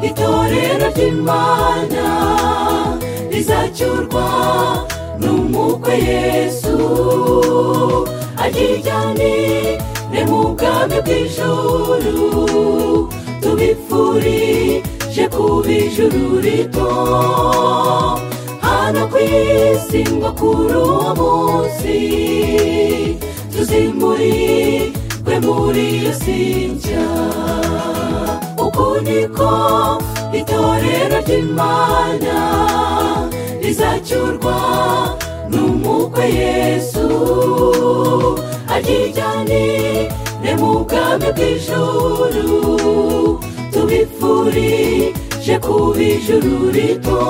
itorero ry'imana rizacyurwa n'umwuka yesu aryijyanire mu bwami bw'ijuru tubipfurije kuba ijuru rito hano ku isi ngo kuri uwo munsi tuzimurirwe muri iyo sinjya uku niko itorero ry'imana rizacyurwa n'umwuka yesu aryijyanire mu bwami bw'ijuru tubipfurije kuba ijuru rito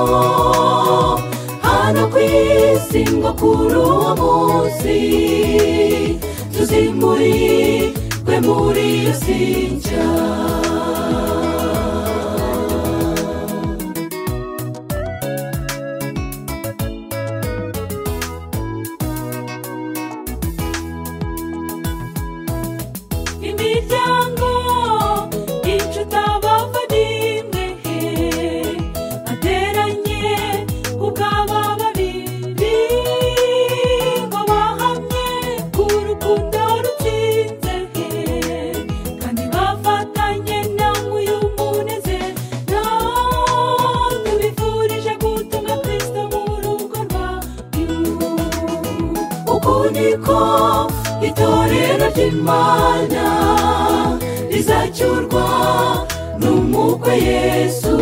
hano ku isi ngo kuri uwo munsi tuzimurirwe muri iyo sinjya imiryango inshuti abavandimwe bateranye ubwaba babiri ngo bahamye ku rukundo rutsinze kandi bafatanye namwe uyu munezero tubifurije gutunga kirisito mu rugo rwacu uku niko itorero ry'imana rizacyurwa n'umwuka yesu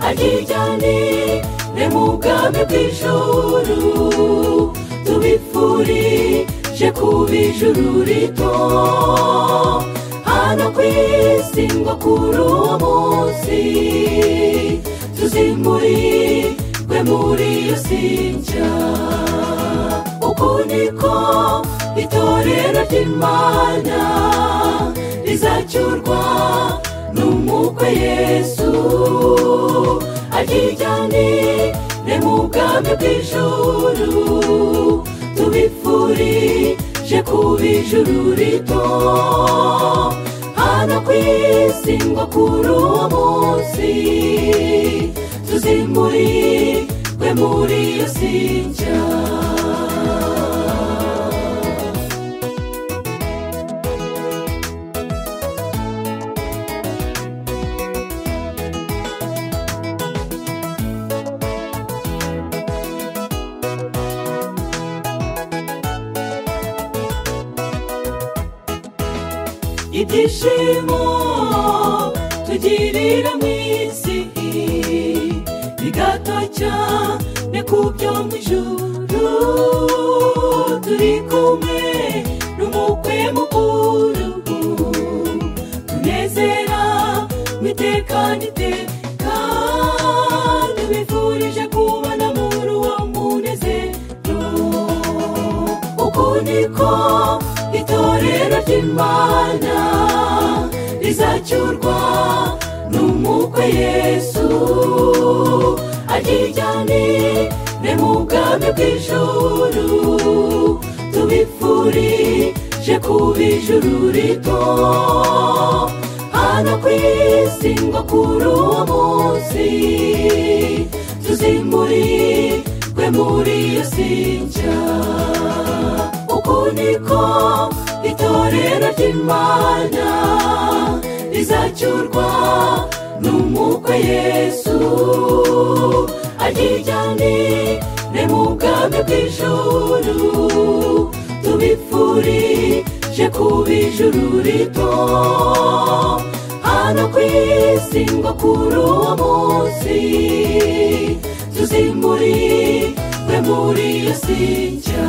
aryijyanire mu bwami bw'ijuru tubipfurije kuba ijuru rito hano ku isi ngo kuri uwo munsi tuzimurirwe muri iyo sinjya uku niko itorero ry'imana rizacyurwa n'umwuka yesu aryijyanire mu bwami bw'ijuru tubipfurije kuba ijuru rito hano ku isi ngo kuri uwo munsi tuzimurirwe muri iyo sinjya ibyishimo tugirira mu isi bigato cyane ku byo mu ijuru turi kumwe n'umukwe mukuru tunezera mu iteka n'iteka tubifurije kubana muri uwo munezero uku niko itorero ry'imana rizacyurwa n'umwuka yesu aryijyanire mu bwami bw'ijuru tubipfurije kuba ijuru rito hano ku isi ngo kuri uwo munsi tuzimurirwe muri iyo sinjya uku niko itorero ry'imana rizacyurwa n'umwuka yesu aryijyanire mu bwami bw'ijuru tubipfurije kuba ijuru rito hano ku isi ngo kuri uwo munsi tuzimurirwe muri iyo sinjya